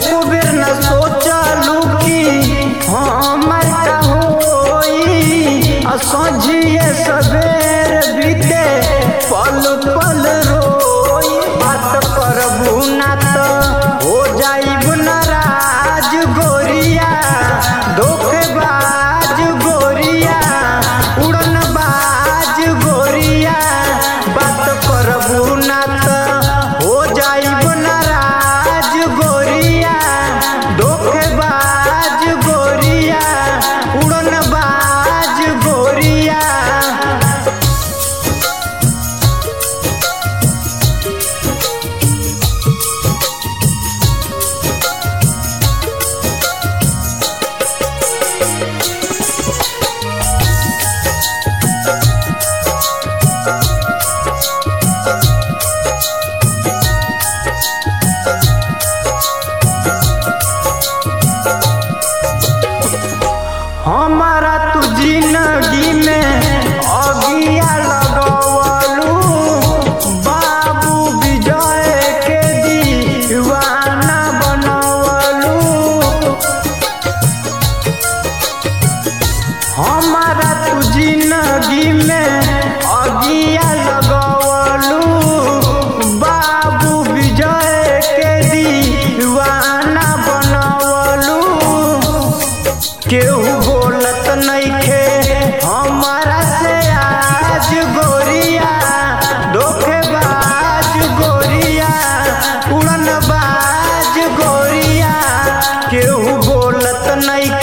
एको बेर न सोचलू कि हमर का होई आ सझिए सवेर बीते पल पल रोई बात करबू ना तो हो जाइब नाराज गोरिया धोखेबाज गोरिया उड़न बाज गोरिया बात करबू ना तो हो जाइब नाराज गोरिया धोखेबाज गोरिया उड़न बाज गोरिया हमारा तू जिंदगी में अगिया लगवलू बाबू विजय के दीवाना बनवलू हमारा तू जिंदगी में अगिया लगवलू बाबू विजय के दीवाना बनवलू केहू बोलत नइखे हमारा से आज गोरिया धोखेबाज गोरिया उड़न बाज गोरिया केहू बोलत नइखे